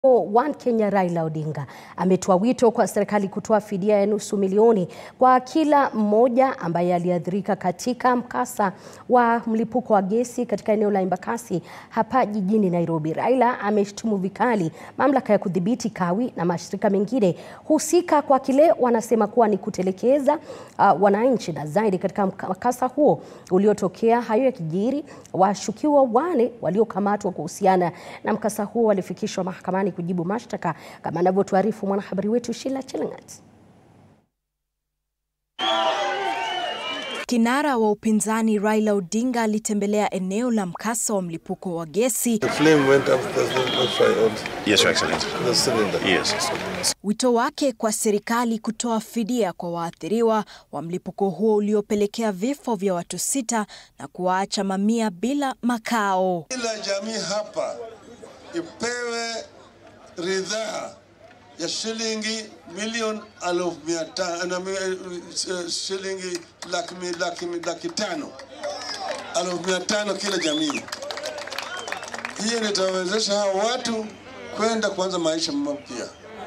One Kenya Raila Odinga ametoa wito kwa serikali kutoa fidia ya nusu milioni kwa kila mmoja ambaye aliathirika katika mkasa wa mlipuko wa gesi katika eneo la Embakasi hapa jijini Nairobi. Raila ameshtumu vikali mamlaka ya kudhibiti kawi na mashirika mengine husika kwa kile wanasema kuwa ni kutelekeza uh, wananchi na zaidi katika mkasa huo uliotokea. Hayo yakijiri, washukiwa wane waliokamatwa kuhusiana na mkasa huo walifikishwa mahakamani kujibu mashtaka kama anavyotuarifu mwanahabari wetu Sheila Chelangat. Kinara wa upinzani Raila Odinga alitembelea eneo la mkasa wa mlipuko wa gesi. The flame went up the, the, the fry on Yes, Your Excellency. the cylinder. Yes. Wito wake kwa serikali kutoa fidia kwa waathiriwa wa mlipuko huo uliopelekea vifo vya watu sita na kuwaacha mamia bila makao. Kila jamii hapa ipewe ridhaa ya shilingi milioni elfu mia tano na mi- eh, shilingi laki, mi- laki, mi- laki tano elfu mia tano kila jamii. Hiyo itawezesha hao watu kwenda kuanza maisha mapya.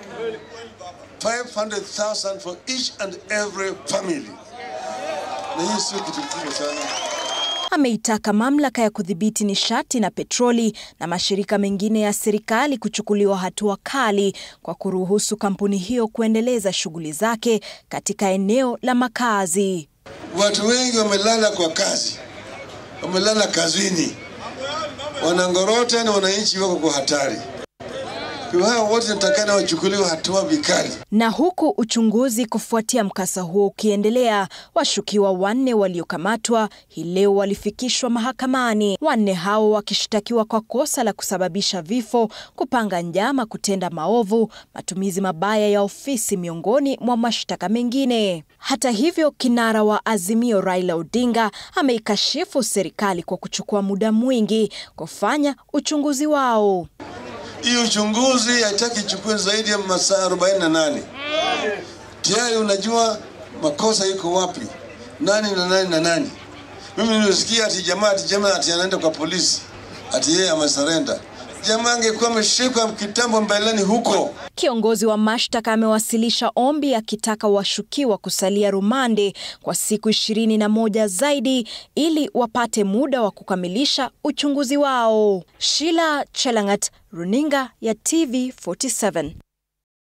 500,000 for each and every family, na hii sio kitu kikubwa sana. Ameitaka mamlaka ya kudhibiti nishati na petroli na mashirika mengine ya serikali kuchukuliwa hatua kali kwa kuruhusu kampuni hiyo kuendeleza shughuli zake katika eneo la makazi. Watu wengi wamelala kwa kazi, wamelala kazini, wanangorota na wananchi wako kwa hatari. Kwa hao wote natakana wachukuliwe hatua vikali. Na huku uchunguzi kufuatia mkasa huo ukiendelea, washukiwa wanne waliokamatwa hii leo walifikishwa mahakamani. Wanne hao wakishtakiwa kwa kosa la kusababisha vifo, kupanga njama kutenda maovu, matumizi mabaya ya ofisi, miongoni mwa mashtaka mengine. Hata hivyo, kinara wa Azimio Raila Odinga ameikashifu serikali kwa kuchukua muda mwingi kufanya uchunguzi wao. Hii uchunguzi haitaki ichukue zaidi ya masaa 48. Tayari unajua makosa iko wapi, nani na nani na nani. Mimi nilisikia ati jamaa ati jamaa ati anaenda kwa polisi ati yeye amesarenda. Jamaa angekuwa ameshikwa kitambo mbeleni huko. Kiongozi wa mashtaka amewasilisha ombi akitaka washukiwa kusalia rumande kwa siku ishirini na moja zaidi ili wapate muda wa kukamilisha uchunguzi wao. Sheila Chelangat, runinga ya TV 47.